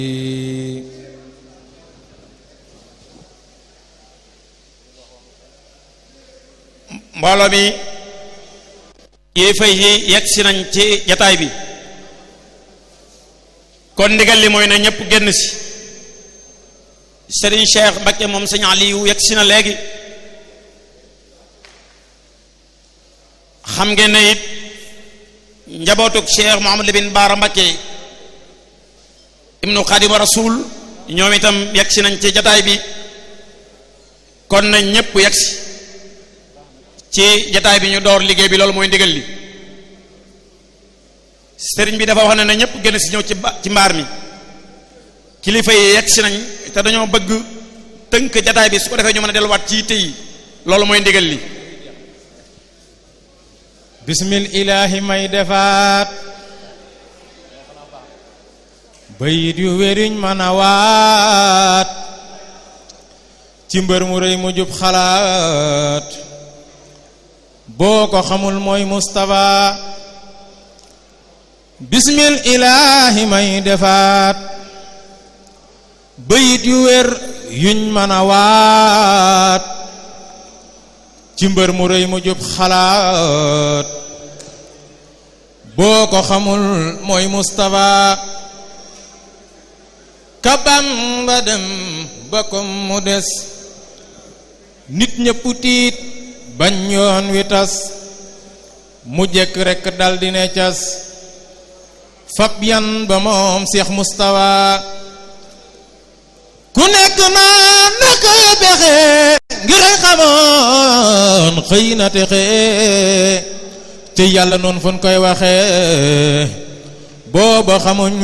mbooloo mi yi fay yi yegg si nañ ci jataay bi kon ndigal li mooy na ñëpp génn si Serigne Cheikh Mbacké moom sëñ Aliou yegg si na léegi xam ngeen ne it njabootug Cheikh Mouhamadou bin Baara Mbacké ibnu Xaadimu Rasul ñoom itam yegg si nañ ci jataay bi kon nañ ñëpp yegg si ci jataay bi ñu door liggéey bi loolu mooy ndigal li sëriñ bi dafa wax ne na ñëpp génn si ñëw ci ci mbaar mi kilifa yi yegg si nañ te dañoo bëgg tënk jataay bi su ko defee ñu mën a delluwaat ci yitte yi loolu mooy ndigal li bismil ilaahi may defaat bayit yu wériñ mën a waat ci mbër mu rëy mu jub xalaat boo ko xamul mooy Mustafa bismil ilaahi may defaat bayit yu wér yuñ mën a waat ci mbër mu rëy mu jub xalaat boo ko xamul mooy Mustafa kabam ba dem ba ko mu des nit ñëpp tiit bañ yoon wi tas mu jekk rekk daldi ne cas fab yan ba moom Seex Mustafa ku nekk naa naka bexe ngir xamoon xëy na texe te yàlla noonu fun koy waxe booba xamuñ